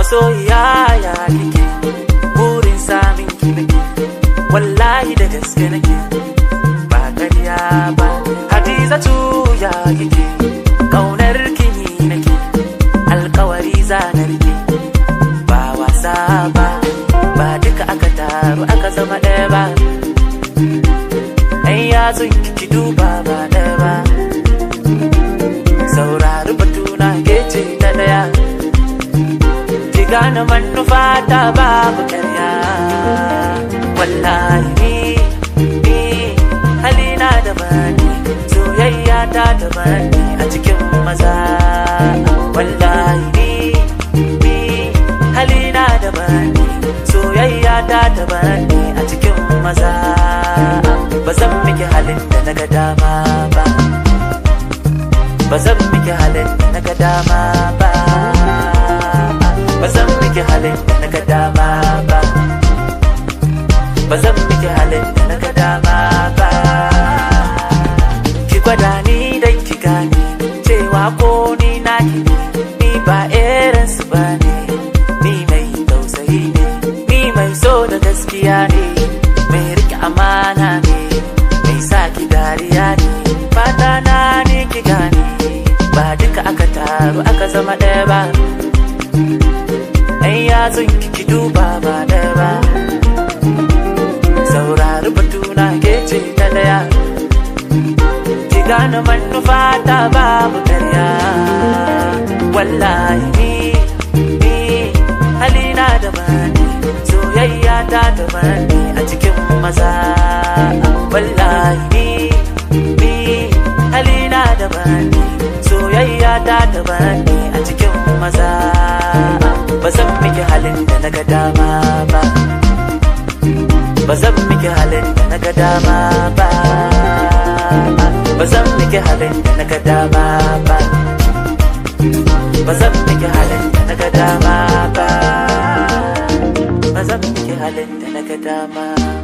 masoyiya ya kike burin samin ki nake wallahi da gaske nake ba ƙarya ba hadizatu ya kike kaunar ki ni nake alkawari zanar ki ba wasa ba ba duka aka taru aka zama ɗaya ba ɗan yatsun ki duba ba ɗaya ba saurari batuna ke ce ta ɗaya ki gane manufa ta babu karya wallahi ni ni halina da bani soyayya ta da bani a cikin maza wallahi ni ni halina da bani soyayya ta da bani a cikin maza ba zan miki halin da na ga dama ba ba zan miki halin da na ga dama ba ba zan miki halin da na ga dama ba ba zan miki halin da na ga dama ba ki gwada ni dan ki gane cewa ko ni na ki ne ni ba irin su ba ne ni mai tausayi ne ni mai so da gaskiya ne mai rike amana ne mai sa ki dariya ne fata na ne ki gane ba duka aka taru aka zama ɗaya ba ɗan yatsun ki duba ba ɗaya ba saurari batuna ke ce ta ɗaya ki gane manufa ta babu karya wallahi ni ni halina da bani soyayya ta da bani a cikin maza wallahi ni ni halina da bani soyayya ta da bani a cikin maza ba zan miki halin da na ga dama ba ba zan miki halin da na ga dama ba ba zan miki halin da na ga dama ba ba zan miki halin da na ga dama ba ba zan miki halin da na ga dama